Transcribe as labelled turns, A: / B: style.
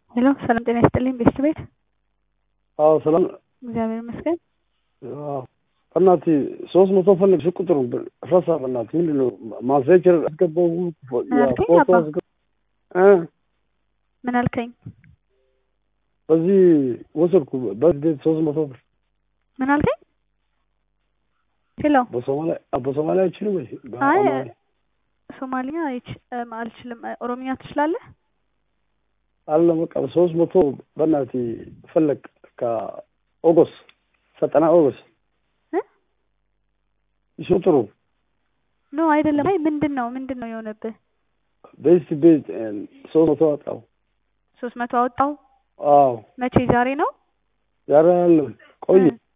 A: ሄሎ ሰላም ጤና ይስጥልኝ ቤተሰብ ቤት
B: አዎ ሰላም
A: እግዚአብሔር ይመስገን።
B: አዎ በእናትህ ሶስት መቶ ፈልግ ቁጥሩ ረሳ። በእናትህ ምንድን ነው ማሴጀር አስገባው
A: አልከኝ
B: ፎቶ
A: አባ?
B: አስገባ እ
A: ምን አልከኝ?
B: በዚህ ወሰድኩ በዚህ ሶስት መቶ ብር
A: ምን አልከኝ? ሄሎ
B: በሶማሊያ በሶማሊያ አይችልም ወይ?
A: አይ
B: በአማርኛ
A: ሶማሊያ አይች- እም፣ አልችልም። ኦሮምኛ ትችላለህ?
B: አለ በቃ ሶስት መቶ በእናትህ ፈለግ ከኦጎስ ዘጠና ኦጎስ
A: እ?
B: እሱ ጥሩ
A: ኖ አይደለም። አይ ምንድን ነው ምንድን ነው የሆነብህ?
B: ቤት ቤት ሶስት መቶ አጣው።
A: ሶስት መቶ አወጣው።
B: አዎ
A: መቼ? ዛሬ ነው?
B: ዛሬ አለ ቆየ
A: እ